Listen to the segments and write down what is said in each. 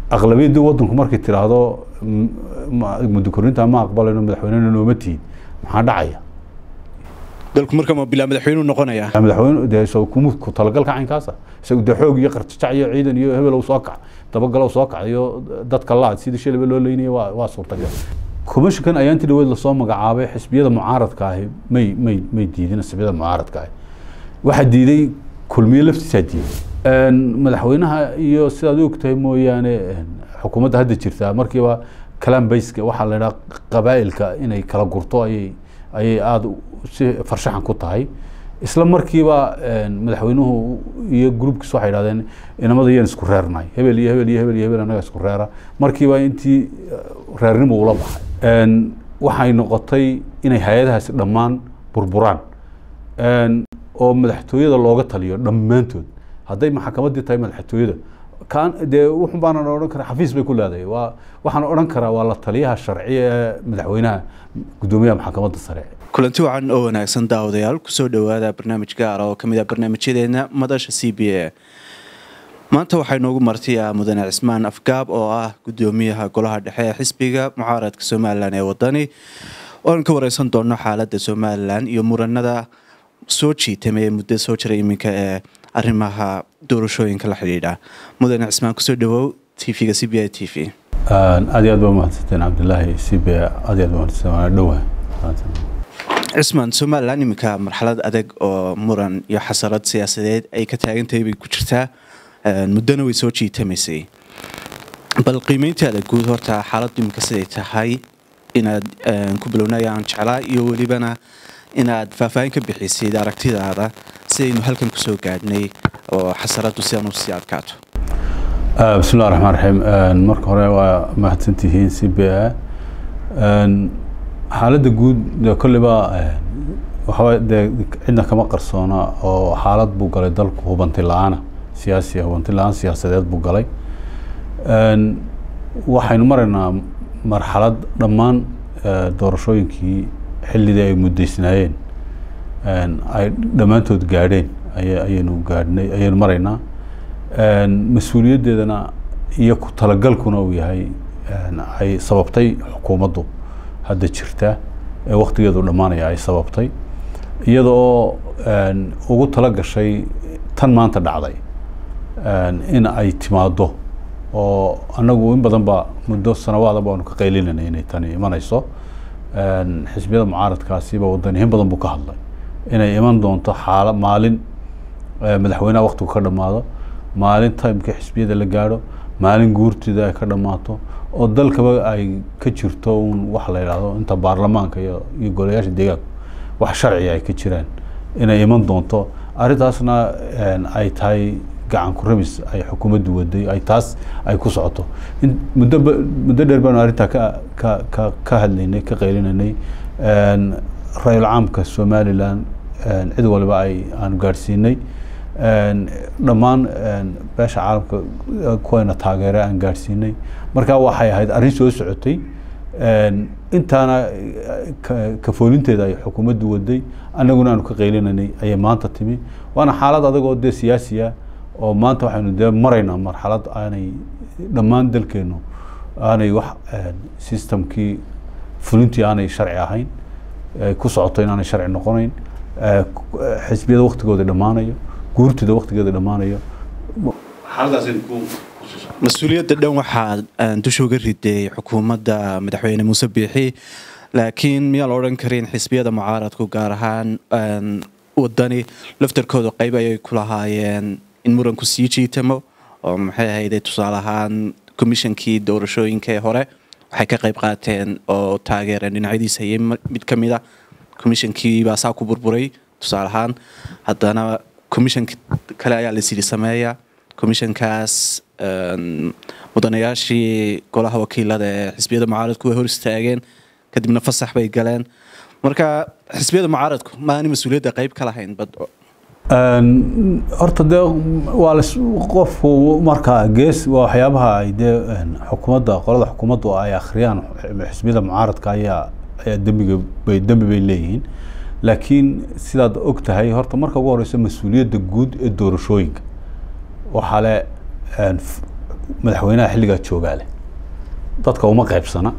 aqlabiyaddii waddanku markay tiraahdo muddo korinta ma aqbalayno madaxweynena nooma tihin maxaa dhacaya dalku marka ma bilaa madaxweynuhu noqonaya madaxweyne dee so kuma ku talagalka caynkaasa isagu dee xoog iyo qarjajac iyo ciidan iyo hebelow soo kac dabagalow soo kac iyo dadka laad sidii shaliba loo leynaya waa waa suurtagal commissionkan ayaantii dhaweed lasoo magacaabay xisbiyada mucaaradka ahi may may may diidin xisbiyada mucaaradka ahi waxaa diiday kulmiye laftiisaa diiday madaxweynaha iyo sidaad og tahay mooyaane xukuumadda hadda jirtaa markiiba kalaan bayska waxaa la idhaha qabaa'ilka inay kala gurto ayay ayay aada si farshaxan ku tahay isla markiiba madaxweynuhu iyo groupkiis waxay idhahdeen inamada yaan isku reernay hebel iyo hebel iyo hebel iyo hebel annaga isku reera markiiba intii reernimo ula baxay waxay noqotay inay hay-adahaasi dhammaan burburaan oo madaxtooyada looga taliyo dhammaantood hadday maxkamaddii tahay madaxtooyada kan dee wuxun baanan odhan karaa xafiis bay ku leedahay waa waxaan odhan karaa waa la taliyaha sharci ee madaxweynaha guddoomiyaha maxkamadda sare kulanti wacan oo wanaagsan daawadayaal kusoo dhowaada barnaamij gaara oo kamid ah barnaamijyadeena madasha c b a maanta waxaa inoogu martiya mudane cismaan afgaab oo ah guddoomiyaha golaha dhexe ee xisbiga mucaaradka somalilan ee wadani oan ka wareysan doono xaalada somalilan iyo muranada soo jiitamay muddo soo jiray iminka ee arrimaha doorashooyinka la xidhiidha mudane cismaan kusoo dhawow t v-ga c b i t v aad iyo aad baa mahadsanteen cabdilaahi c b aad iyo aad baa mahadsanteen waana dhowaa cismaan somalilan iminka marxalad adag oo muran iyo xasarad siyaasadeed ay ka taagantahay bay ku jirtaa muddona way soo jiitamaysay bal qiimeyntaada guud horta xaaladdu iminka siday tahay inaad ku bilownayaan jeclaa iyo welibana inaad faahfaahin ka bixisid aragtidaada sidaynu halkan kusoo gaadhnay oo xasaraddu sidan u sii adkaato bismillahi raxmaan raxiim marka hore waa mahadsantihiin c b a xaaladda guud dee kolleyba waxaa dee cidna kama qarsoona oo xaalad buu galay dalku hubanti la-aana siyaasi hubanti la-aan siyaasadeed buu galay waxaynu maraynaa marxalad dhammaan doorashooyinkii xillidii ay muddaysnaayeen ay dhammaantood gaadheen ayaynu gaadhnay ayaynu maraynaa mas-uuliyaddeedana iyo ku talagalkuna uu yahay ay sababtay xukuumaddu hadda jirta ee waktigeedu dhammaanaya ay sababtay iyada oo ugu tala gashay tan maanta dhacday in ay timaaddo oo annagu in badan ba muddo sanawaada baanu ka qaylinanay inay tani imanayso xisbiyada mucaaradkaasiba wadani in badan buu ka hadlay inay iman doonto xaala maalin madaxweynaha waktigu ka dhammaado maalin timeka xisbiyada la gaadho maalin guurtida ay ka dhammaato oo dalkaba ay ka jirto un wax la yidhaahdo inta baarlamaanka iyo iyo golayaasha deegaanka wax sharciga ay ka jiraan inay iman doonto arrintaasna ay tahay gacan ku rabis ay xukuumaddu waday ay taas ay ku socoto muddo muddo dheer baanu arrintaa ka ka ka ka hadlaynay ka qaylinanay ra-yul caamka somalilan cid waliba ay aanu gaadhsiinay dhammaan beesha caalamka kuwayna taageere aan gaadhsiinay marka waxay ahayd arrin soo socotay intaana kafoolinteeda ay xukuumaddu waday annaguna aanu ka qaylinanay ayay maanta timi waana xaalad adag oo dee siyaasiya oo maanta waxaynu dee maraynaa marxalad aanay dhammaan dalkeennu aanay wax systemkii fulintii aanay sharci ahayn ku socoto inaanay sharci noqonayn xisbiyada waktigooda dhammaanayo guurtida waktigeeda dhammaanayo mas-uuliyadda dhan waxaa dusha uga riday xukuumadda madaxweyne muuse biixi laakiin miyaa la odhan karin xisbiyada mucaaradku gaar ahaan wadani laftarkooda qayb ayay ku lahaayeen in muranku sii jiitamo oo maxay ahayde tusaale ahaan komishankii doorashooyinka ee hore waxay ka qayb qaateen oo taageereen dhinacyadiis hayay mid ka mid a komishankii baa saa ku burburay tusaale ahaan haddana komishanka kale ayaa la siri sameeya komishankaas mudanayaashii golaha wakiilada ee xisbiyada mucaaradku way hor istaageen kadibna fasax bay galeen marka xisbiyada mucaaradku maani mas-uuliyadda qayb ka lahayn bad horta dee waa la qofku markaa gees waa waxyaabaha ay dee xukuumadda qolada xukuumaddu ay akhriyaan xisbiyada mucaaradka ayaa ayaa dembiga bay dembi bay leeyihiin laakiin sidaad og tahay horta marka ugu horeysa mas-uuliyadda guud ee doorashooyinka waxaa le madaxweynaha xilligaa joogaa leh dadka uma qaybsana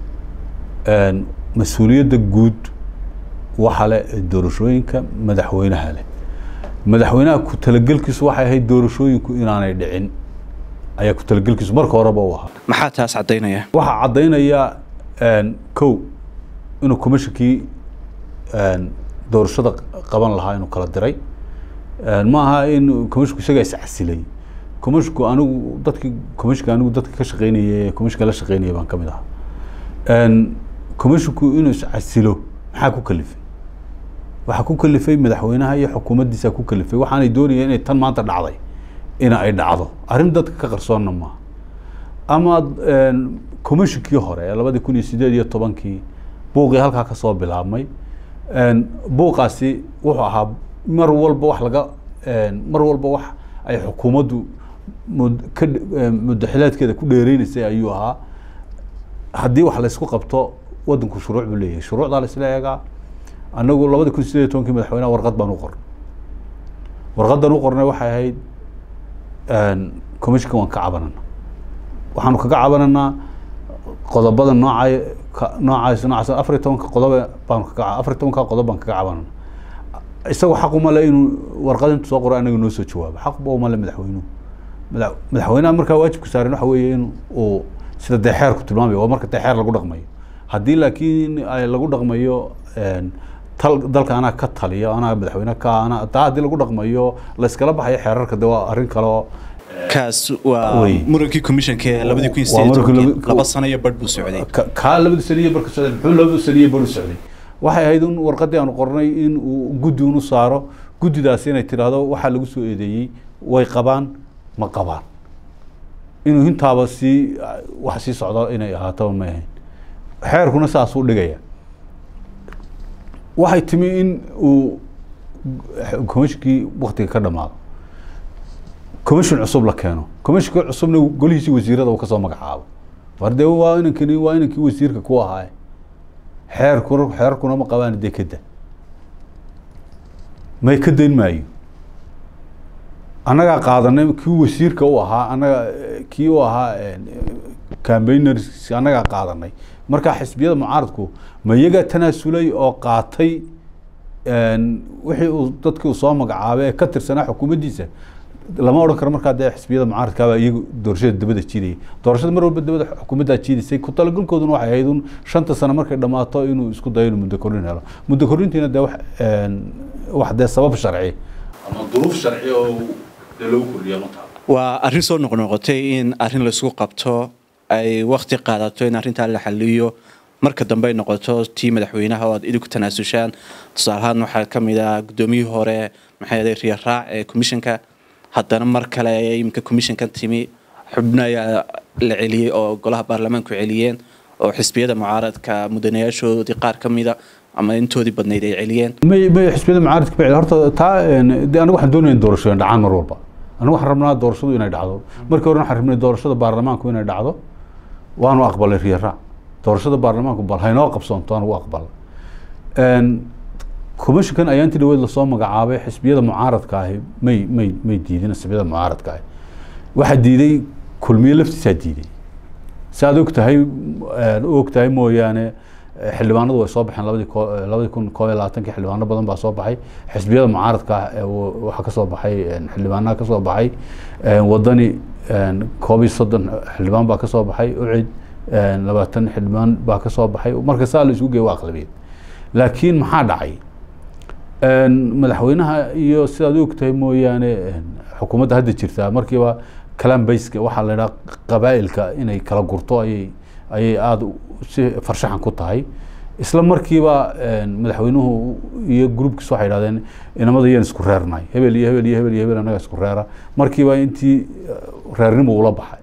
mas-uuliyadda guud waxa leh doorashooyinka madaxweynaha leh madaxweynaha ku talagelkiisu waxay ahayd doorashooyinku inaanay dhicin ayaa ku talagelkiisu marka horeba u ahaa maxaa taas caddaynaya waxaa caddaynaya kow inuu commishonkii doorashada qaban lahaa inuu kala diray ma aha in commisshonku isagaa iscasilay commisshonku anigu dadkii commisshonka anigu dadka ka shaqeynaya ee commisshonka la shaqeynaya baan ka mid ahaa commisshonku inuu iscasilo maxaa ku kalifay waxaa ku kalifay madaxweynaha iyo xukuumaddiisa ku kalifay waxaanay doonayeen inay tan maanta dhacday in ay dhacdo arrin dadka ka qarsoonna maaha ama commishonkii hore ee labadii kun iyo sideed iyo tobankii buuqii halkaa ka soo bilaabmay buuqaasi wuxuu ahaa mar walba wax laga mar walba wax ay xukuumaddu mud ka muddaxileedkeeda ku dheereynaysay ayuu ahaa haddii wax laysku qabto waddanku shuruuc buu leeyahay shuruucdaa la isla eegaa anagu labadii kun sideed iyo tobankii madaxweynaha warqad baan u qornay warqaddan u qornay waxay ahayd commissionka waan ka cabanana waxaanu kaga cabananaa qodobada noocay noocaas noocaas afar iyo tobanka qodob baanu kaga afar iyo tobanka qodob baan kaga cabanana isagoo xaq uma le inuu warqad intu soo qoro anaga noo soo jawaabo xaq ba uma le madaxweynuhu mada madaxweynaha markaa waajibka saaran waxa weeye in uu sida dee xeerku tilmaamayo waa marka dee xeer lagu dhaqmayo haddii laakiin ay lagu dhaqmayo tal dalka anaa ka taliya anaa madaxweyne ka ana taa haddii lagu dhaqmayo la iskala baxayo xeerarka de waa arrin kale oo kaas waa Wey. murankii commissionka labadii kun iyo Waa sideed iyo markii tobankii labi- laba sano iyo badh buu socday ka- kaa labada saniye barka socday muxuu labada saniye bar u socday waxay ahayd in warqaddii aanu qornay in uu guddi unu saaro guddidaasi inay tidhaahdo waxaa lagu soo eedeeyey way qabaan ma qabaan inuu intaaba sii wax sii socdo inay ahaataba may ahayn xeerkuna saasuu dhigaya waxay timi in uu commissionkii waktiga ka dhamaado commission cusub la keeno commissionka cusubna golihiisii wasiirada uu kasoo magacaabo war dee waa inankani waa inankii wasiirka ku ahaa xeerkuna xeerkuna ma qabaan dee kada may ka dayn maayo annagaa qaadanay kii wasiirka u ahaa annaga eh, kii u ahaa cambayners annagaa qaadanay marka xisbiyada mucaaradku ma iyagaa tanaasulay oo qaatay een, wixii uu dadkii uu soo magacaabay ee ka tirsanaa xukuumaddiisa lama odhan karo markaa dee xisbiyada mucaaradkaaba iyagu doorashada dabada jiidayay doorashada mar walba dabada xukuumaddaa jiidaysay ku talagalkooduna waxay ahayd un shanta sano markay dhammaato inuu isku dayo inuu muddo kordhin helo muddo kordhintiina dee wax een, wax dee sabab sharci ama duruuf sharci oo dee lagu kordhiya ma taalo waa arrin soo noqnoqotay in arrin laysku qabto ay wakti qaadato in arrintaa la xaliyo marka dambe ay noqoto tii madaxweynaha oo aad idinku tanaasushaan tusaale ahaan waxaa ka mid ah guddoomiyihii hore maxay ahayd riya raac ee commissionka haddana mar kale ayay iminka commissionkan timi xubno ayaa la celiyey oo golaha baarlamaanku celiyeen oo xisbiyada mucaaradka mudanayaashoodii qaar ka mida ama intoodii badnayd ay celiyeen may may xisbiyada mucaaradka bacid horta taa een, dee anigu waxaan doonaya in doorashooyin dhacaan mar walba anigu waxaan rabnaa doorashadu inay dhacdo markii hore waxaan rabnay doorashada baarlamaanku inay dhacdo waanu aqbalay riya raac doorashada baarlamaanku bal haynoo qabsoonto anugu aqbalay Een, commissionkan ayaa intii dhaweed lasoo magacaabay xisbiyada mucaaradka ahi may may may diidin xisbiyada mucaaradka ahi waxaa diiday kulmiye laftiisaa diiday si aad og tahay een, u og tahay mooyaane eh, xildhibaanadu way soo baxeen labadii ko- eh, labadii kun koob iyo labaatankii xildhibaano badan baa soo baxay xisbiyada mucaaradka ah ee wa- waxaa kasoo baxay een, xildhibaanaha kasoo baxay een, wadani een, koob iyo soddon xildhibaan baa kasoo baxay ucid een, labaatan xildhibaan baa kasoo baxay marka saa la isugu geeyo waa aqlabiyad laakiin maxaa dhacay Een, madaxweynaha iyo sidaad u ogtahay mooyaane een, xukuumadda hadda jirtaa markiiba kalaan bayska waxaa la idhaha qabaa'ilka inay kala gurto ayay ayay aada u- si farshaxan ku tahay isla markiiba een, madaxweynuhu iyo gruubkiis waxay idhahdeen inamada yaan isku reernay hebel iyo hebel iyo hebel iyo hebel annaga isku reera markiiba intii eh, reernimo ula baxay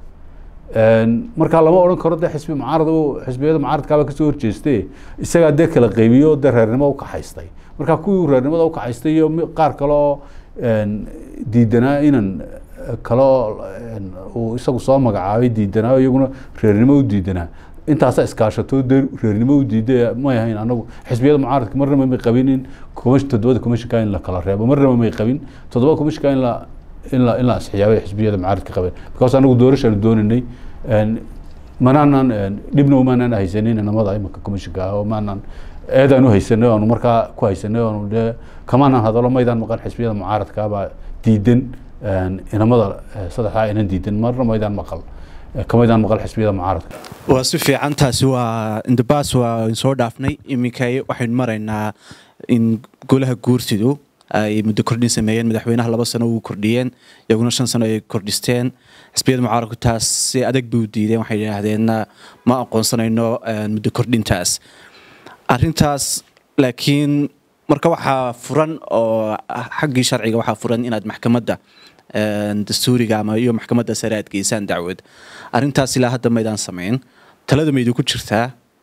Een, markaa lama odhan karo dee xisbi mucaarad oo xisbiyada mucaaradkaaba kasoo horjeeste isagaa dee kala qaybiyo dee reernimo u kaxaystay markaa kuwii reernimada u kaxaystay iyo mi- qaar kale oo een, diidanaa inan eh, kale oo een, uu isagu soo magacaabay diidanaa oo iyaguna reernimo u diidanaa intaasaa iskaashato dee reernimo u diiday may ahayn anagu xisbiyada mucaaradka marnaba may qabin in commission toddobada commissionka in la kala reebo marnaba may qabin toddoba commissionka in la in la in la asxiyaabay xisbiyada mucaaradka qabeen because anagu doorashaanu dooninay manaanan dhibna umaanaan haysanin inamada imanka commissionka ah oo maanaan eedaan u haysanay oanu markaa ku haysanay oonu dee kamaanaan hadalo maydaan maqan xisbiyada mucaaradka baa diidan inamada saddexdaa inan diidan marna maydaan maqal kamaydaan maqal xisbiyada mucaaradka waa si fiican taasi waa indabas waa soo dhaafnay iminka waxaynu maraynaa in golaha guurtidu ay muddo kordhin sameeyeen madaxweynaha laba sano uu kordhiyeen iyaguna shan sano ay kordhisteen xisbiyada mucaaradku taas si adag bay u diideen waxay yidhaahdeenna ma aqoonsanayno muddo kordhintaas arintaas laakiin marka waxaa furan oo xaggii sharciga waxaa furan inaad maxkamadda dastuuriga ama iyo maxkamadda sare aad geysaan dacwad arintaas ilaa hadda maydaan samayn talada ma idinku jirtaa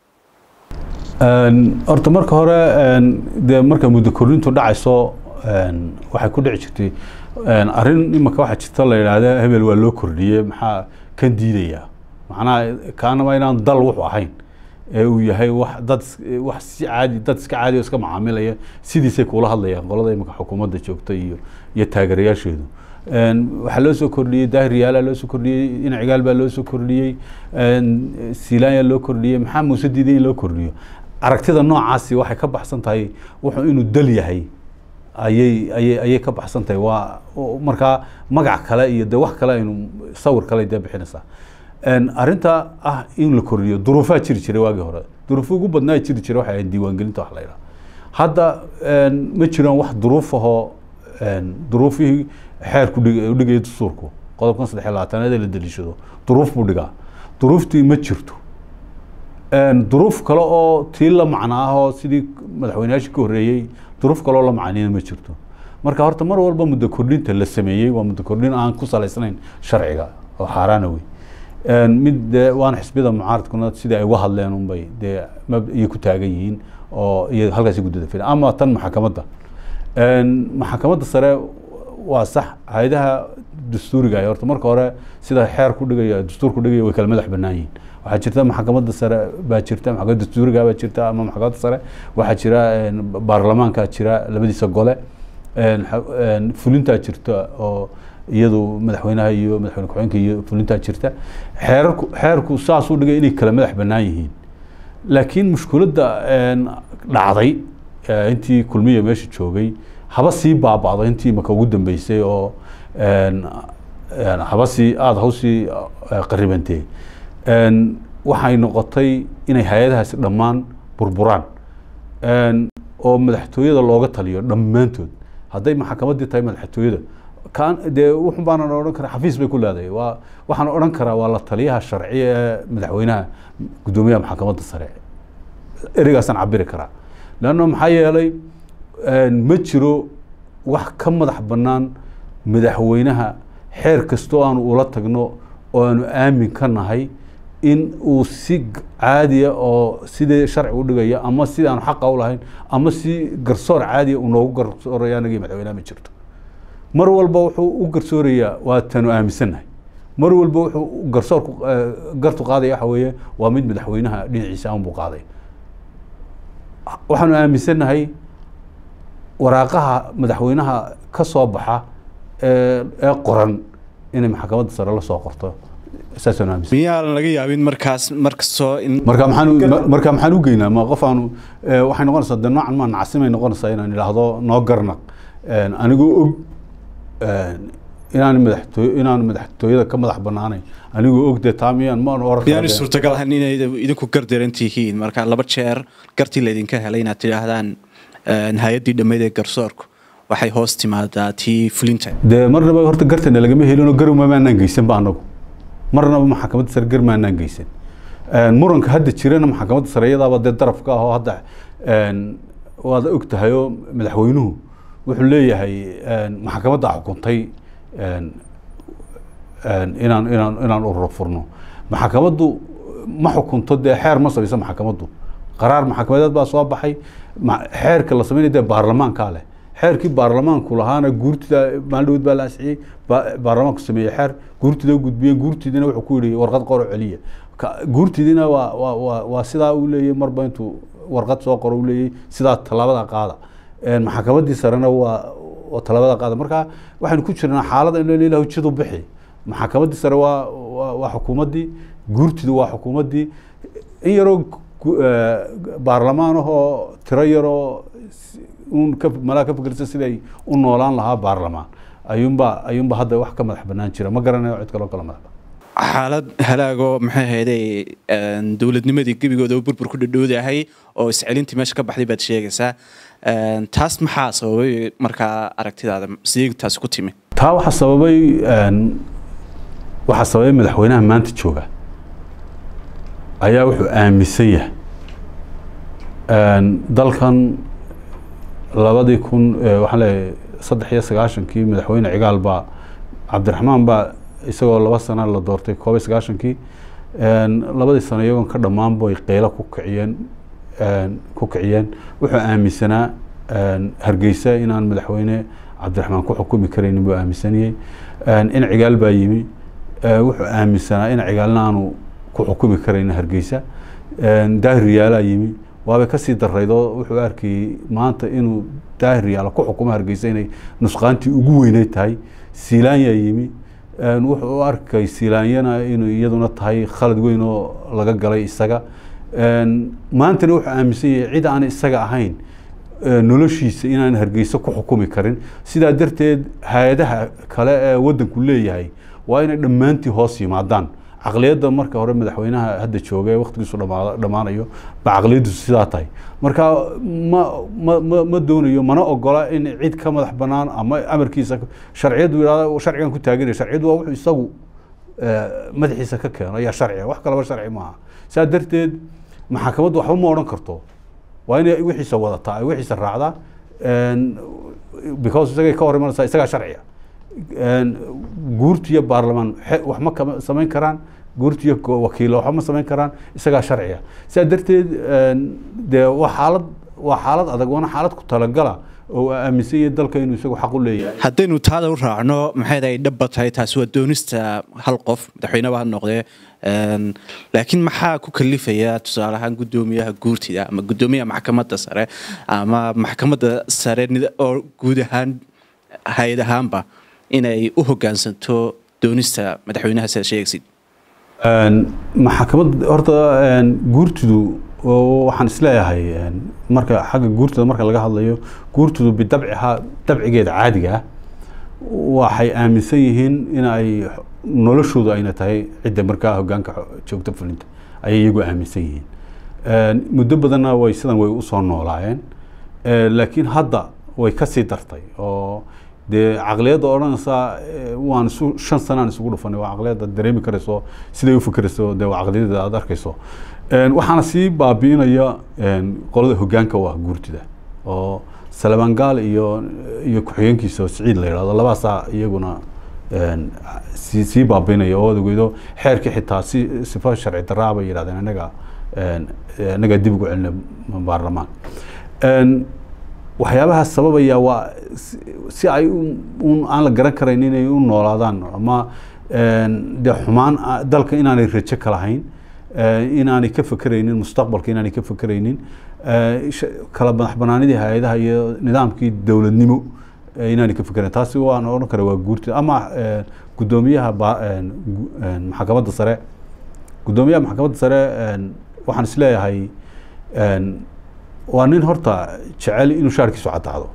horta marka hore dee marka muddo kordhintu dhacayso waxay ku dhici jirtay arrin imanka waxaa jirta la yidhaahda hebel waa loo kordhiyey maxaa kan diidaya macnaha kaanama inaan dal wuxuu ahayn ee uu yahay wax dad wax si caadi dad iska caadi oo iska macaamilaya sidiisay kula hadlayaan qolada imanka xukuumadda joogta iyo iyo taageerayaasheedu waxaa loo soo kordhiyey daahir yaala loo soo kordhiyey inacigaal baa loo soo kordhiyey silaanya loo kordhiyey maxaa muuse diiday in loo kordhiyo aragtida noocaasi waxay ka baxsan tahay wuxuu inuu dal yahay ayay ayay ayay ka baxsan tahay waa markaa magac kale iyo de wax kale aynu sawir kale dee bixinaysaa arrinta ah in la kordhiyo duruufaa jiri jiray waagii hore duruufo ugu badnaa jiri jiray waxay ahayd diiwaangelinta wax la yidhaha hadda ma jiraan wax duruuf ahoo duruufihii xeerku udhigaya dastuurku qodobkan saddex iyo labaatanaad ee la daliishado duruuf buu dhigaa duruuftii ma jirto duruuf kale oo tii la macno ah oo sidii madaxweyneyaashii ka horreeyey duruuf kale oo la macnina ma jirto marka horta mar walba muddo kordhinta la sameeyey waa muddo kordhin aan ku salaysnayn sharciga oo xaaraana wey mid dee waana xisbiyada mucaaradkuna sidii ay uga hadleen unbay dee iyay ku taagan yihiin oo iyo halkaasi guddada filan ama tan maxakamadda maxakamadda sare waa sax hay-adaha dastuuriga ay horta marka hore sida xeer ku dhigaya dastuur ku dhigaya way kala madax bannaan yihiin waxaa jirta maxkamadda sare baa jirta maxkamadda dastuuriga baa jirta ama maxkamadda sare waxaa jira baarlamaanka jira labadiisa gole fulintaa jirta oo iyadu madaxweynaha iyo madaxweyne ku-xigeenka iyo fulintaa jirta xeerarku xeerku saas u dhigay inay kala madax bannaan yihiin laakiin mushkiladda dhacday intii kulmiya meesha joogay haba sii baaba'do intii maka ugu dambeysay oo haba sii aada hawsii qaribantee waxay noqotay inay hay-adahaasi dhammaan burburaan oo madaxtooyada looga taliyo dhammaantood hadday maxkamaddii tahay madaxtooyada kan dee wuxun baanan odhan karaa xafiis bay ku leedahay waa waxaan odhan karaa waa la taliyaha sharci ee madaxweynaha guddoomiyaha maxkamadda sare ereygaasaan cabiri karaa leanna maxaa yeelay ma jiro wax ka madax bannaan madaxweynaha xeer kastoo aanu ula tagno oo aanu aamin ka nahay in uu si caadiya oo sidii sharci u dhigaya ama sidii aanu xaqa u lahayn ama si garsoor caadiya uu noogu garsooraya anagii madaxweynaha ma jirto mar walba wuxuu u garsoorayaa waa tanu aaminsannahay mar walba wuxuu garsoorku gartu qaadaya waxa weeye waa mid madaxweynaha dhinaciisa aan buu qaaday waxaanu aaminsannahay waraaqaha madaxweynaha ka soo baxa ee qoran inay maxkamadda sare la soo qorto saasaan aaminsan miyaan laga yaabin markaas markastoo in marka maxaan marka maxaan u geynaa ma qof aanu waxay noqonaysaa de noocan maa nacsimay noqonaysaa inaan idhaahdo noo garnaq anigoo og inaan madaxtooy inaan madaxtooyada ka madax banaanayn anigoo og dee taa miyaan ma oran miyaan suurtagal ahayn inay idinku gardaran tihiin marka laba jeer gartii laydinka helay inaad tidhaahdaan hay-addii dhammeyd ee garsoorku waxay hoos timaadaa tii fulinta dee marnaba horta gartana lagama helin oo garuma maanaan geysan ba anagu marnaba maxkamadda sare gar maanaan geysan muranka hadda jirana maxkamadda sare iyadaaba dee darafka ah oo hadda waad og tahay oo madaxweynuhu wuxuu leeyahay maxkamadda xukuntay inaan inaan inaan ururo furno maxkamaddu ma xukunto dee xeer ma samayso maxkamaddu qaraar maxkamadeed baa soo baxay xeerka la sameynaya dee baarlamaankaa leh xeerkii baarlamaanku lahaana guurtida maaldhowd baa la ansixiyey baarlamaanku sameeyey xeer guurtida u gudbiyey guurtidina wuxuu ku yihi warqad qoro celiya guurtidina waa waa waa waa sidaa uu leeyay marba intuu warqad soo qoro uu leeyay sidaa tallaabada qaada maxkamaddii sarena waa oo talabada qaada marka waxaynu ku jirnaa xaalada in ilah hujadu bixi maxkamaddii sare waa waa waa xukuumaddii guurtidu waa xukuumaddii in yaroo gu- eh, baarlamaan ahoo tiro yaroo s- uun ka malaa ka fikirsa siday u noolaan lahaa baarlamaan ayuunba ayuunba hadda wax ka madax banaan jira ma garanayo cid kaloo kala madax banaan xaalad halaagoo maxay ahayday dowladnimadii gebigooda burbur ku dhadhowdahay oo iscelintii meesha ka baxday baad sheegaysaa Een, taas maxaa sababay markaa aragtidaada sidee taasi ku timi taa waxaa sababay een, waxaa sababay madaxweynaha maanta jooga ayaa wuxuu aaminsan yahay een, dalkan labadii kun eh, waxaan leeyahay saddex iyo sagaashankii madaxweyne cigaal baa cabdiraxmaan baa isagoo laba sana la doortay koob iyo sagaashankii een, labadii sano iyagoon ka dhammaan bay qeylo ku kiciyeen een, ku kiciyeen wuxuu aaminsanaa een, hargeysa inaan madaxweyne cabdiraxmaan ku xukumi karaynin buu aaminsanayey een, in cigaal baa yimi ee, wuxuu aaminsanaa in cigaalna aanu ku xukumi karaynin hargeysa een, daahir yaalaa yimi waabay kasii daraydoo wuxuu arkayey maanta inuu daahir yaala ku xukumo hargeysa inay nusqaantii ugu weynay tahay siilaanyaa yimi een, wuxuu u arkay siilaanyana inuu iyaduna tahay khalad weyn oo laga galay isaga een, maantana wuxuu aaminsan yahay cid aan isaga ahayn ee, noloshiisa inaan hargeysa ku xukumi karin sidaa darteed hay-adaha kale ee waddanku leeyahay waa inay dhammaantii hoos yimaadaan caqliyadda marka hore madaxweynaha hadda jooga ee waqtigiisu dhamaada- dhammaanayo ba caqliyaddiisu sidaa tahay marka ma ma ma ma doonayo mana ogola in cid ka madax bannaan ama amarkiisa sharciyaddu yidhahda sharcigan ku taaganaya sharciyaddu waa wuxuu isagu eh, madaxiisa ka keeno ayaa sharciga wax kalaba sharci maaha saa darteed maxakamaddu waxba ma odhan karto waa inay wixiisa wadataa ay wixiisa raacdaa een, because isagay ka hor imanaysaa isagaa sharciga een, guurti iyo baarlamaan xe- wax ma kama samayn karaan guurti iyo ko- wakiilo waxba ma samayn karaan isagaa sharciga sidaa darteed een, dee waa xaalad waa xaalad adag waana xaalad ku talagala oo aaminsan yahay dalka inuu isagu xaq u leeyahay haddaynu taada u raacno maxay ay dhaba tahay taasi waa doonista hal qof madaxweyneba ha noqdee Een, laakiin maxaa ku kalifaya tusaale ahaan guddoomiyaha guurtida ama guddoomiyaha maxkamadda sare ama maxkamadda sare nida- oo guud ahaan hay-ad ahaanba inay u hogaansanto doonista madaxweynaha sida sheegaysid Een, maxkamad horta een, guurtidu oo waxaan isleeyahay een, marka xagga guurtida marka laga hadlayo guurtidu bidabciha dabcigeeda caadiga ah waxay aaminsan yihiin in ay noloshoodu ayna tahay cidda markaa hogaanka xo- joogta fulinta ayay iyagu aaminsan yihiin Een, muddo badanna way sidan way usoo noolaayeen Ee, laakiin hadda way kasii dartay oo dee caqliyadda odhanaysaa ee, waan isu shan sanaan isugu dhufanay waa caqliyadda dareemi karayso siday u fikirayso dee waa caqliyadda aad arkayso Een, waxaana sii baabi'inaya een, qolada hogaanka u ah guurtida oo salabaan gaal iyo iyo ku-xigeenkiisa oo siciid la yidhahdo labaasaa iyaguna een, sii sii baabi'inaya oo odageydo xeerkii xitaa si sifo sharci daraa bay yidhahdeen anaga een, anaga dib ugu celina baarlamaan Een, waxyaabaha sababaya waa si- si ay u- un aan la garan karayn inay u noolaadaan ama een, dee xumaan ah, dalka inaanay rajo ka lahayn eh, inaanay ka fekeraynin mustaqbalka inaanay ka fekeraynin eh, sh- kala madax banaanidii hay-adaha iyo nidaamkii dowladnimo eh, inaanay ka fekerayn taasi waan odhan kara waa guurti ama eh, guddoomiyaha ba- een, gu- een, maxkamadda sare guddoomiyaha maxkamadda sare een, waxaan isleeyahay een, waa nin horta jecel inuu shaarkiisu caddaado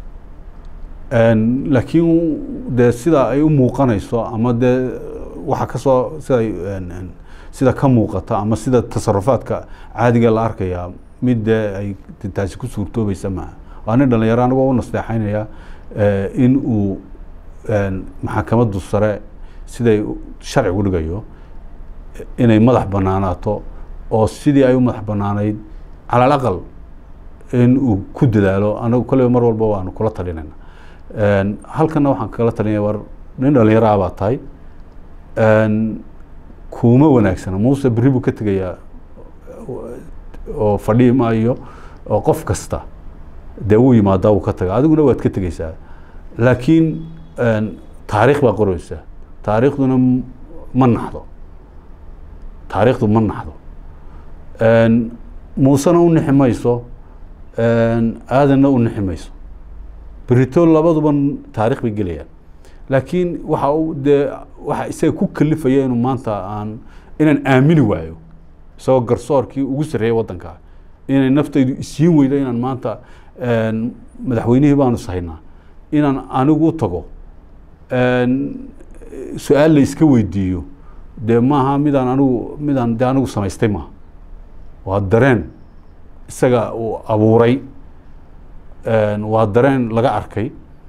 Een, laakiin dee sida ay u muuqanayso ama dee waxa kasoo sida ay, een, een, sida ka muuqata ama sida tasarufaadka caadiga la arkaya mid dee ay taasi ku suurtoobaysa maaha waa nin dhalinyaro anigoo u nasteexaynaya eh, in uu een, maxkamaddu sare siday sharcigu dhigayo inay madax banaanaato oo sidii ay u madax banaanayd cala alaqal in uu ku dadaalo anagu kolleyba mar walba waanu kula talinayna Een, halkana waxaan kala talinaya war nin dhalinyaro ah baa tahay Een, kuuma wanaagsana muuse berri buu ka tegayaa oo fadhihi maayo oo qof kasta dee wuu yimaadaa wuu ka taga adiguna waad ka tegeysaa laakiin een, taariikh baa qoreysa taariikhduna m- ma naxdo taariikhdu ma naxdo Een, muusena u nixi mayso een, aadanna u nixi mayso berito labaduba taarikh bay gelayaan laakiin waxa uu dee waxa isaga ku kalifaya inuu maanta aan inaan aamini waayo isagoo garsoorkii ugu sarreeyay waddanka inay naftaydu isiin weydo inaan maanta madaxweynihii baanu sahaynaa inaan anigu u tago su-aal la iska weydiiyo dee maaha midaan anigu midaan dee anigu samaystay maaha waa dareen isaga uu abuuray waa dareen laga arkay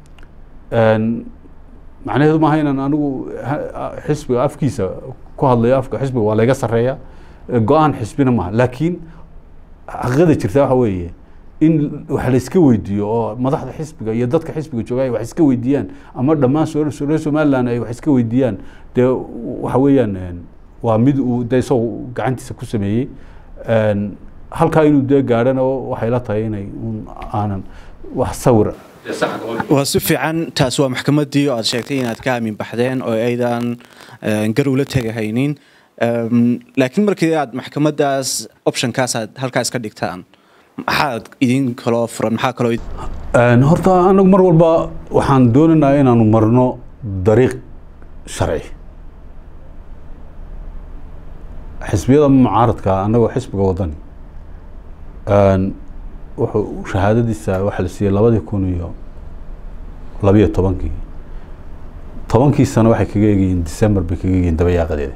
macnaheedu maaha inaan anigu xisbiga afkiisa ku hadlayo afka xisbiga waa layga sarreeya go-aan xisbina maaha laakiin xaqiiqada jirta waxa weeye in wax la iska weydiiyo oo madaxda xisbiga iyo dadka xisbiga jooga ay wax iska weydiiyaan ama dhammaan reer somaliland ay wax iska weydiiyaan dee waxa weeyaan waa mid uu dee isagoo gacantiisa ku sameeyey halkaa inuu dee gaadhana waxay la tahay inay aanan wax sawir waa si fiican taas waa maxkamaddii oo aad sheegtay inaad ka aamin baxdeen oo aydan garow la tegahaynin laakiin markii aad maxkamaddaas optionkaas aad halkaas ka dhigtaan maxaad idin kaloo furan maxaa kaloo horta anagu mar walba waxaan doonaynaa inaanu marno dariiq sharci xisbiyada mucaaradka annagoo xisbiga wadani wuxuu shahaadadiisa waxaa la siiyey labadii kun iyo labiyo tobankii tobankii sano waxay kaga eegayeen december bay kaga eegayeen dabayaaqadeeda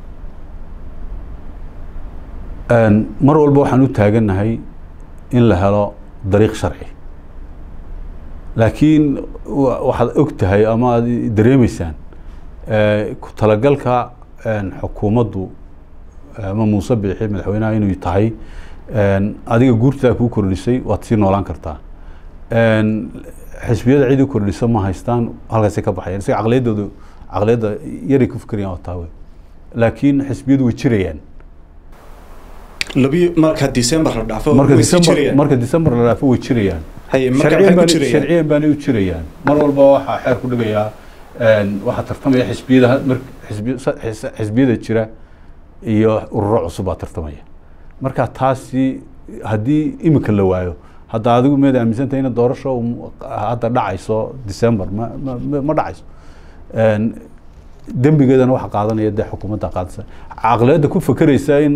mar walba waxaan u taagannahay in la helo dariiq sharci laakiin waxaad og tahay ama aad dareemeysaan ku talagalka xukuumaddu ama muuse biixi madaxweynaha inuu tahay adiga guurtaa kuu kordhisay waad sii noolaan kartaa xisbiyada cid u kordhisa ma haystaan halkaasay ka baxayaan isaga caqliyaddooda caqliyadda yaray ku fikerayaan waa taa wey laakiin xisbiyadu way jirayaan labi marka december la dhaafo marka december marka december la dhaafo way jirayaan sharciyan baanay u jirayaan mar walba waxaa xeer ku dhigayaa waxaa tartamaya xisbiyada xisbiyada jira iyo ururo cusub baa tartamaya marka taasi haddii imika la waayo hadda adigu meed aaminsantahay ina doorasho hadda dhacayso december ma ma ma dhacayso dembigeedana waxa qaadanaya dee xukuumadda qaadasa caqliyadda ku fakeraysa in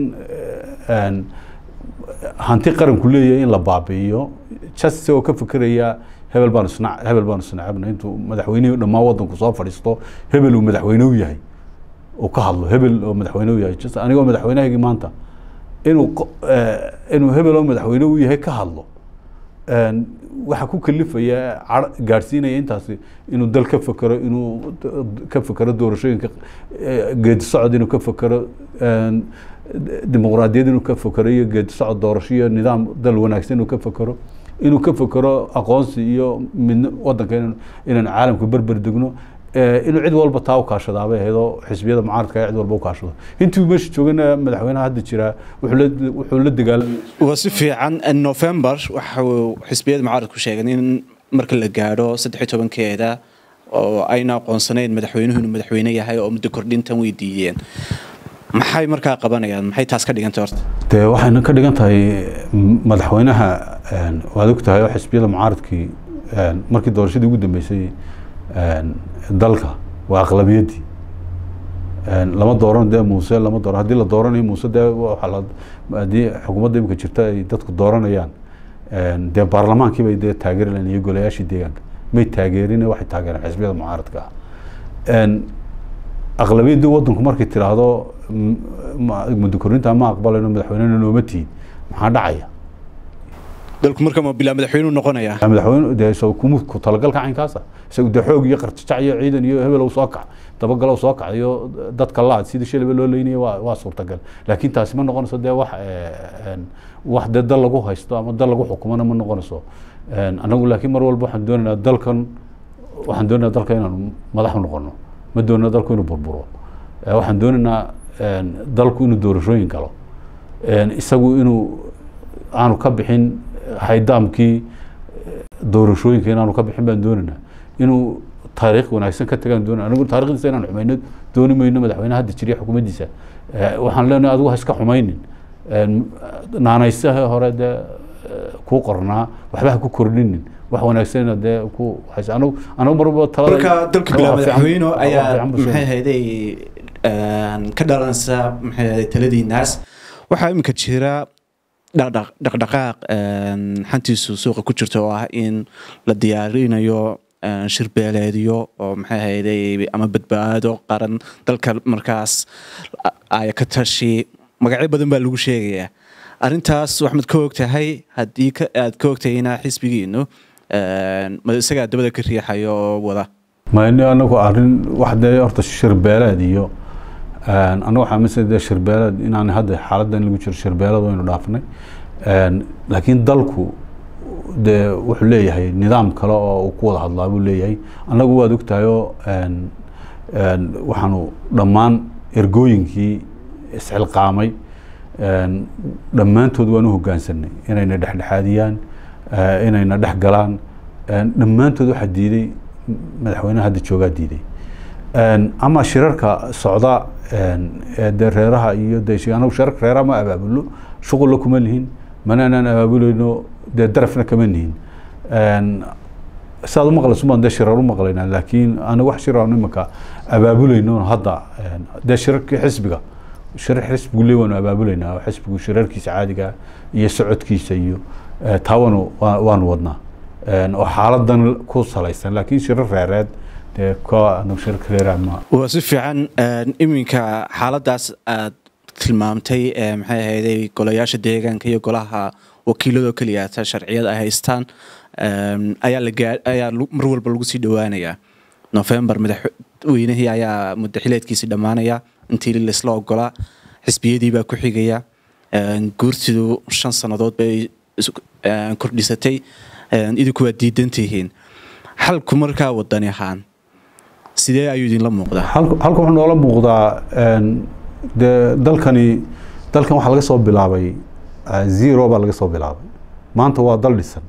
hanti qaranku leeyahay in la baabi'iyo just isagoo ka fekeraya hebel baanu isna hebel baanu isnacabna intuu madaxweynihii dhammaan waddanku soo fadhiisto hebel uu madaxweyne u yahay uu ka hadlo hebel oo madaxweyne u yahay just anigoo madaxweynahaygii maanta inuu inuu hebel oo madaxweyne u yahay ka hadlo waxaa ku kalifaya gaadhsiinaya intaasi inuu dal ka fekero inuu ka fekero doorashooyinka geedi socod inuu ka fekero dimuqraadiyad inuu ka fekero iyo geedi socod doorasho iyo nidaam dal wanaagsan inuu ka fekero inuu ka fekero aqoonsi iyo midn wadanka inaan caalamka berber degno inuu cid walba taa u kaashadaabay ahaydoo xisbiyada mucaaradka cid walba u kaashado intuu meesha joogana madaxweynaha hadda jiraa wuxuu la dagaalamay waa si fiican november waxau xisbiyada mucaaradku sheegeen in marka la gaadho saddex tobankeeda oo ayna aqoonsanayn madaxweynuhu inuu madaxweyne yahay oo muddo kordhintan weydiiyeen maxay markaa qabanayaan maxay taas ka dhigantay horta dee waxayna ka dhigan tahay madaxweynaha waad og tahay oo xisbiyada mucaaradkii markii doorashadii ugu dambeysay dalka waa aqlabiyaddii lama dooran dee muuse lama dooran haddii la dooranayo muuse dee haddii xukuumadda imika jirta ay dadku dooranayaan dee baarlamaankii bay dee taageeri lahayn iyo golayaashii deegaanka may taageerine waxay taageereen xisbiyada mucaaradka ah aqlabiyaddii waddanku markay tiraahdo muddo korinta ma aqbalayno madaxweynena nooma tihin maxaa dhacaya dalku marka ma bilaa madaxweynuhu noqonaya madaxweyne dee isagu kuma ku talagalka caynkaasa isagu dee xoog iyo qarjajac iyo ciidan iyo hebel soo kac dabagalow soo kac iyo dadka laad sidii shalaba loo leynaya waa waa suurtagal laakiin taasi ma noqonayso dee wax wax dee dal lagu haysto ama dal lagu xukumana ma noqonayso anagu laakiin mar walba waxaan doonaynaa dalkan waxaan doonaynaa dalka inaanu madax u noqono ma doonayna dalku inuu burburo waxaan doonaynaa dalku inuu doorashooyin galo isagu inuu aanu ka bixin haydaamkii doorashooyinka inaanu ka bixin baan doonaynaa inuu taariikh wanaagsan ka tagaan doonay anigu taarikhdiisa inaan xumayno dooni mayno madaxweyne hadda jiriya xukuumaddiisa waxaan leenahay adigu ha iska xumaynin naanaysaha hore dee kuu qornaa waxba ha ku kordhinin wax wanaagsanna dee ku haysa anigu anigu marba talada marka dalka bilaa Waa fiican- madaxweyne waa ayaa fiican buu maxay sheegay. ahayday ka dhalanaysa maxay ahayday taladiinaas waxaa iminka jira dhaqdhaq dhaqdhaqaaq een, xantiisu suuqa ku jirta oo ah in la diyaarinayo een, shir beeleedyo oo maxay ahayday ama badbaado qaran dalka markaas ay ka tashi magacyo badan baa lagu sheegayaa arrintaas waxaad ka ogtahay haddii ka- aad ka ogtahayna xisbigiinu een, ma isagaa dabada ka riixayo oo wada mayni anagu arrin wax dee horta shirbeeleed iyo een, anagu waxaa mise dee shirbeeleed inaan hadda xaaladdan lagu jiro shirbeeleed waynu dhaafnay Een, laakiin dalku dee wuxuu leeyahay nidaam kale oo uu ku wada hadlaa buu leeyahay annagu waad ogtahay oo een, een, waxaanu dhammaan ergooyinkii isxilqaamay een, dhammaantood waan u hoggaansanay inayna dhexdhexaadiyaan eh, inayna dhex galaan een, dhammaantood waxaa diiday madaxweynaha hadda joogaa diiday Een, ama shirarka socda een, ee dee reeraha iyo dee shi- anagu shirarka reeraha ma abaabulo shuqulla kuma lihin mana anaan abaabulayno dee darafna kama nihin Een, saad u maqlayso baan dee shirar u maqlaynaa laakiin aniga wax shir aan imika abaabulayno hadda een, dee shirarkii xisbiga shirar xisbigu le waanu abaabulaynaa oo xisbigu shirarkiisa caadiga iyo socodkiisa iyo eh, taa waanu waa- waanu wadnaa Een, oo xaaladan ku salaysan laakiin shirar reereed dee ka anagu shirarka reeraha ma waa si fiican een, iminka xaaladaas aad tilmaamtay ee maxay ahayday golayaasha deegaanka iyo golaha wakiiladoo keliya ta sharciyada ay haystaan een, ayaa la gaa ayaa lu- mar walba lagu sii dhowaanayaa november madaxweynihii ayaa muddaxileedkiisii dhammaanaya intii laisla ogolaa xisbiyadii baa ku xigaya een, guurtidu shan sannadood bay is- een, kordhisatay een, idinku waad diidan tihiin xalku markaa wadani ahaan sidee ayuu idinla muuqdaa halka halka wuxuu noola muuqdaa een, dee dalkani dalkan waxaa laga soo bilaabay eh, zero baa laga soo bilaabay maanta waa dal dhisan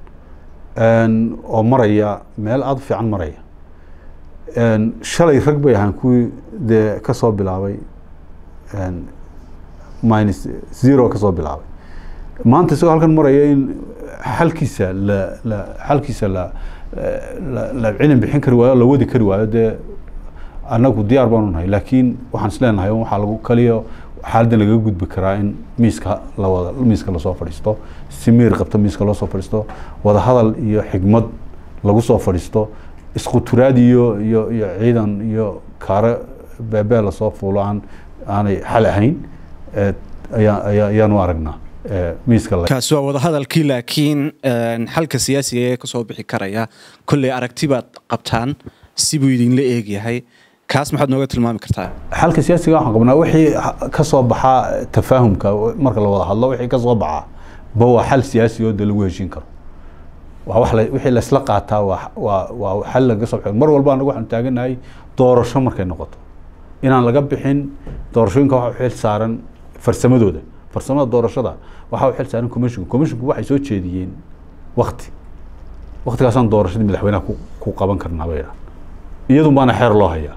Een, oo maraya meel aada u fiican maraya Een, shalay rag bay ahaan kuwii dee ka soo bilaabay een, minus zero ka soo bilaabay maanta isagoo halkan maraya in xalkiisa la la xalkiisa la la la cilin bixin kari waayo la wadi kari waayo dee annagu diyaar baanu nahay laakiin waxaan isleenahay waxaa lagu kaliya xaaladdan lagaga gudbi karaa in miiska la wada miiska lasoo fadhiisto si miir qabta miiska loo soo fadhiisto wada hadal iyo xigmad lagu soo fadhiisto isquturaad iyo iyo iyo ciidan iyo kaare beebee lasoo fuulo aan aanay xal ahayn eh, ayaa ayaa ayaanu aragnaa eh, miiska la kaasi waa wadahadalkii laakiin een, xalka siyaasiga ee kasoo bixi karaya kolley aragti baad qabtaan sibuu idinla eegyahay kaas maxaad nooga tilmaami kartaa xalka siyaasiga waxaan qabnaa wixii ha- ka soo baxaa tafaahumka marka la wada hadlo wixii ka soo baxaa ba waa xal siyaasi oo de lagu heshiin karo waa wax la- wixii laysla qaataa waa waa waa xal laga soo baxo mar walba anagu waxaanu taaganahay doorasho markay noqoto inaan laga bixin doorashooyinka waxa u xil saaran farsamadooda farsamada doorashada waxaa u xil saaran commissionka commissionku waxay soo jeediyeen wakti waktigaasaan doorashadii madaxweynaha ku ku qaban karnaa bay idhahan iyadun baana xeer loo hayaa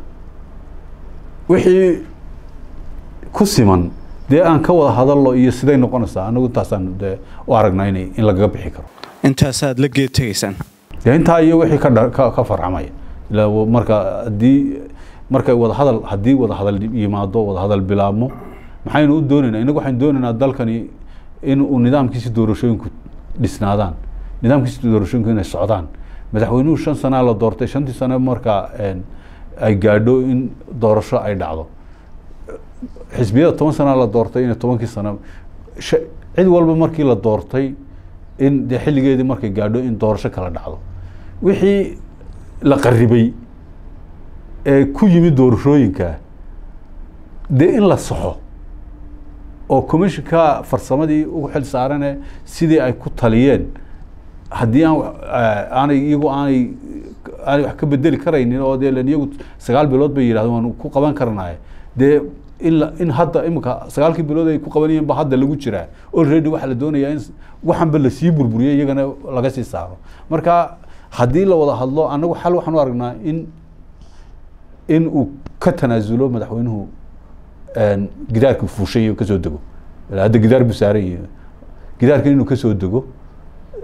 wixii ku siman dee aan ka wada hadallo iyo siday noqonaysaa anagu intaasaan dee u aragnaa inay in lagaga bixi karo intaasaad la geed tegaysaan dee intaa iyo wixii ka dha- ka ka farcamaya ilaa wa- marka haddii markay wada hadal haddii wada hadal yimaado wada hadal bilaabmo maxaynu u doonaynaa inagu waxaynu doonaynaa dalkani in uu nidaamkiisi doorashooyinku dhisnaadaan nidaamkiisi doorashooyinku inay socdaan madaxweynuhu shan sanaa la doortay shantii sano marka een, ay gaadho in doorasho ay dhacdo xisbiyada toban sanaa la doortay inay tobankii sano sha- cid walba markii la doortay in dee xilligeedii markay gaadho in doorasho kala dhacdo wixii la qaribay ee ku yimid doorashooyinka dee in la saxo oo commissionka farsamadii ugu xil saarane sidii ay ku taliyeen haddii aan wax- eh, aanay iyagu aanay aanay wax ka bedeli karaynin oo dee len iyagu sagaal bilood bay yidhahdeen waanu ku qaban karnaye dee in la in hadda imika sagaalkii bilood ay ku qabanayeen ba hadda lagu jiraa already waxaa la doonayaa in waxanba lasii burburiyo iyagana laga sii saaro marka haddii la wada hadlo annagu xal waxaan u aragnaa in in uu ka tanaasulo madaxweynuhu een, gidaarka fuushay iyo kasoo dego ilaa hadda gidaar buu saaran yahay gidaarkan inuu kasoo dego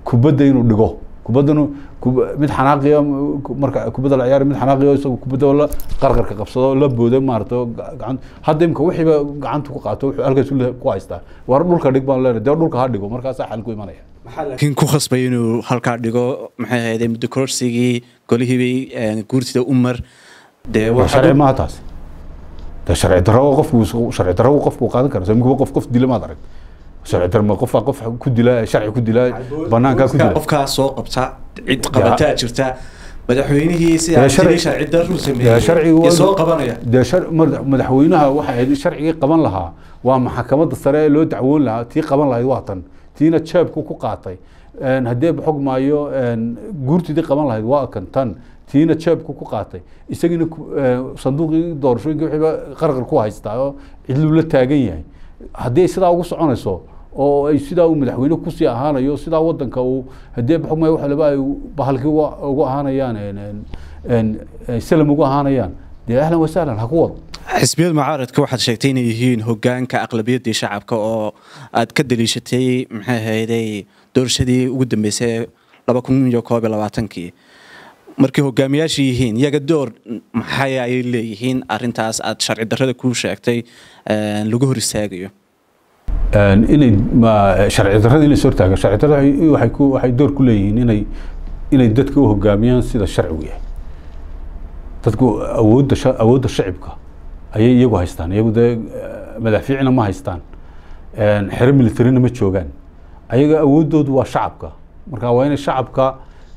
kubadda inuu dhigo kubaddanu mid xanaaqiya marka kubadda la ciyaari mid xanaaqiya isagu kubadda la qarqarka qabsado la booda maarata gacan hadda imka wixiiba gacanta ku qaato wuxuu halkaas ku haystaa war dhulka dhig baan leenahay dee dhulka ha dhigo markaasaa xal ku imanaya laakiin ku khasbay inuu halkaa dhigo maxay ahayde muddo kororsigii golihiibay guurtida umar dee sharci maaha taasi de sharci darro qofku sharci darro qofku qaadan kara imika qof qof dila maad arag sharci darro qofaa qof ku dila sharci ku dila banaankaa ku dila qofkaa soo qabta cid qabataa jirta madaxweynihii sidaa sharci darru sameeyey soo qabanaya dee madaxweynaha waxay ahayd sharcigii qaban lahaa waa maxkamadda sare ee loo dacwoon lahaa tii qaban lahayd waa tan tiina jeebku ku qaatay haddee xog maayo guurtidii qaban lahayd waa kan tan tiina jeebku ku qaatay isagiina sanduuqii doorashooyinka wixiiba qarqar ku haystaa oo cidluu la taagan yahay haddii ay sidaa ugu soconayso oo ay sidaa uu madaxweyne kusii ahaanayo sidaa wadanka uu haddee xog maayo waxa laba ay bahalkii ugu ahaanayaan salam ugu ahaanayaan dee ahlan wasahlan ha ku wado xisbiyada mucaaradka waxaad sheegtay inay yihiin hogaanka aqlabiyaddii shacabka oo aad ka daliishatay maxay ahayday doorashadii ugu dambeysay laba kun iyo koob iyo labaatankii markay hogaamiyaasha yihiin iyaga door maxay ay leeyihiin arintaas aad sharci darrada kuu sheegtay lagu hor istaagayo inay sharci darrada inay soo hortaagaan sharci darrada waxay ku waxay door ku leeyihiin inay inay dadka u hogaamiyaan sida sharcigu yahay dadku awoodda awoodda shacibka ayay iyagu haystaan iyagu dee madaafiicna ma haystaan xero militarina ma joogaan ayaga awooddoodu waa shacabka marka waa inay shacabka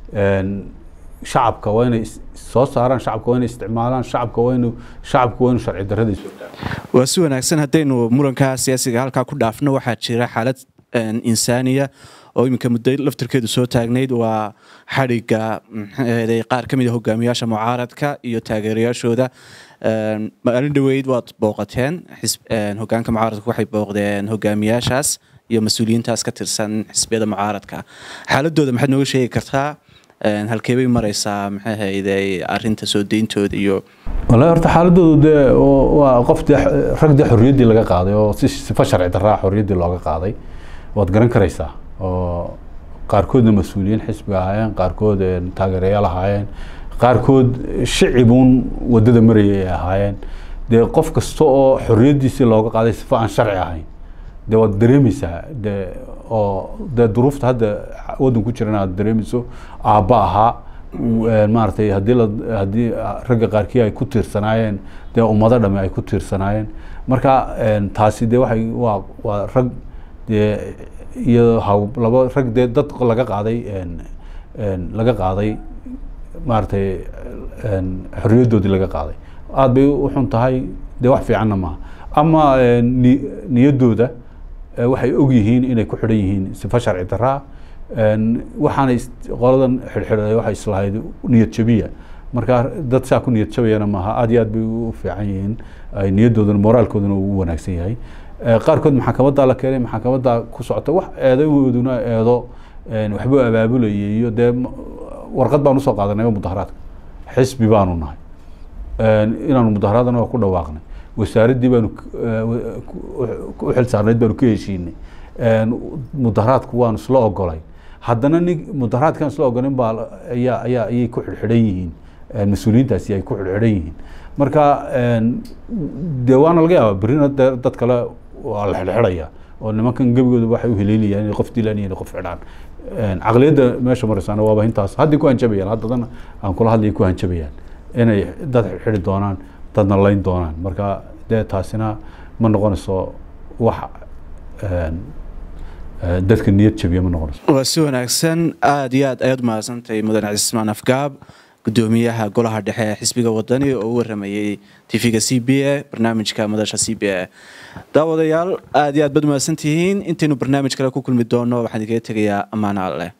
shacabka waa inay soo saaraan shacabka waa inay isticmaalaan shacabka waa inu shacabku waa inu sharci darradiisu waa si wanaagsan haddaynu muranka siyaasiga halkaa ku dhaafno waxaa jira xaalad insaaniya oo iminka muddo laftirkeedu soo taagnayd waa xadhigga maxaaday qaar ka mid a hogaamiyaasha mucaaradka iyo taageerayaashooda maalin dhoweyd waad booqateen hogaanka mucaaradka waxay booqdeen hogaamiyaashaas iyo mas-uuliyiintaas ka tirsan xisbiyada mucaaradka xaaladooda maxaad nooga sheegi kartaa halkee bay mareysaa maxay hayday arinta soo deyntooda iyo wallahi horta xaaladoodu dee waa qof dee rag dee xorriyaddii laga qaaday oo si sifa sharci darraa xorriyaddii looga qaaday waad garan karaysaa oo qaarkoodna mas-uuliyiin xisbiga ahaayeen qaarkood taageerayaal ahaayeen qaarkood shicibuun waddada marayay ay ahaayeen dee qof kasta oo xorriyaddiisii looga qaaday sifa aan sharci ahayn dee waad dareemaysaa dee oo dee duruufta hadda waddan ku jiran aad dareemayso aabba ahaa maaragtay haddii la haddii ragga qaarkii ay ku tiirsanaayeen dee ummado dhame ay ku tiirsanaayeen marka taasi dee waxay waa waa rag dee iyo haw laba rag dee dad laga qaaday laga qaaday maaragtay xorriyaddoodii laga qaaday aada bay u xun tahay dee wax fiicanna maaha ama niyaddooda waxay og yihiin inay ku xidhan yihiin sifa sharci daraa waxaana qoladan xidhxidhay waxay islahayd niyad jabiya marka dad saa ku niyad jabayana maaha aada iyo aad bay u fiican yihiin ay niyaddoodana moraalkoodana uu wanaagsan yahay qaarkood maxakamaddaa la keenay maxakamaddaa ku socota wax eedahooduna eedo waxbuu abaabulayay iyo dee warqad baan usoo qaadanay mudaharaadka xisbi baanu nahay inaanu mudaharaadana waa ku dhawaaqnay wasaaraddii baanu u xil saarnayd baanu ka heshiinay mudaharaadku waanu isla ogolay haddana nin mudaharaadkaan isla ogolayn baa ayaa ayaa ayay ku xidhxidhan yihiin mas-uuliyiintaasi ay ku xidhxidhan yihiin marka dee waana laga yaabaa berrina dee dad kale waa la xidhxidhaya oo nimankan gebigooda waxay u heleynayaan inay qof dilaan iyo inay qof xidhaan caqliyadda meesha maraysaana waaba intaas haddii ku hanjabayaan haddadana aan kula hadlaya ku hanjabayaan inay dad xidhi doonaan dadna layn doonaan marka dee taasina ma noqonayso wax dadka niyad jabiya ma noqonayso waa si wanaagsan aada iyo aad ayaad mahadsantahay mudane cismaan afgaab gudoomiyaha golaha dhexe ee xisbiga wadani oo u waramayey tv-ga c b a barnaamijka madasha c b a daawadayaal aada iyo aad baad mahadsantihiin intaynu barnaamij kale ku kulmi doono waxaan idinkaga tegayaa ammaana alleh